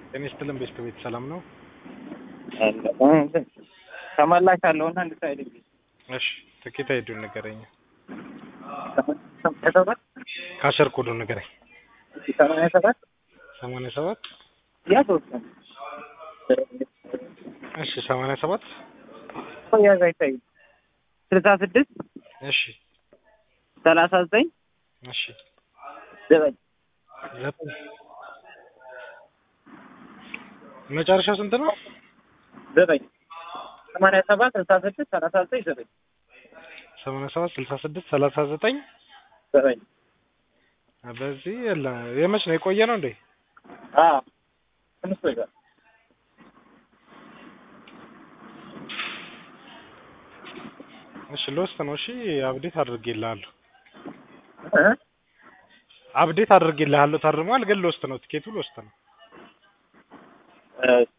ጤና ይስጥልን ቤስት ቤት ሰላም ነው? ተመላሽ አለውና እንድታይልኝ እሺ ትኬት አይዱን ንገረኝ። ሰባት ካሸር ኮዱን ንገረኝ። ሰማንያ ሰባት ሰማንያ ሰባት ያ ሶስት ነው እሺ ሰማንያ ሰባት ያዝ አይታይም ስልሳ ስድስት እሺ ሰላሳ ዘጠኝ እሺ ዘጠኝ ዘጠኝ መጨረሻው ስንት ነው? ዘጠኝ ሰማንያ ሰባት ስልሳ ስድስት ሰላሳ ዘጠኝ ዘጠኝ ሰማንያ ሰባት ስልሳ ስድስት ሰላሳ ዘጠኝ ዘጠኝ በዚህ የለ የመች ነው የቆየ ነው እንዴ? አዎ ትንሽ ቆይቷል። እሺ ልወስድ ነው። እሺ አብዴት አድርጌልሃለሁ። እ አብዴት አድርጌልሃለሁ። ታርሟል፣ ግን ልወስድ ነው። ትኬቱ ልወስድ ነው። እ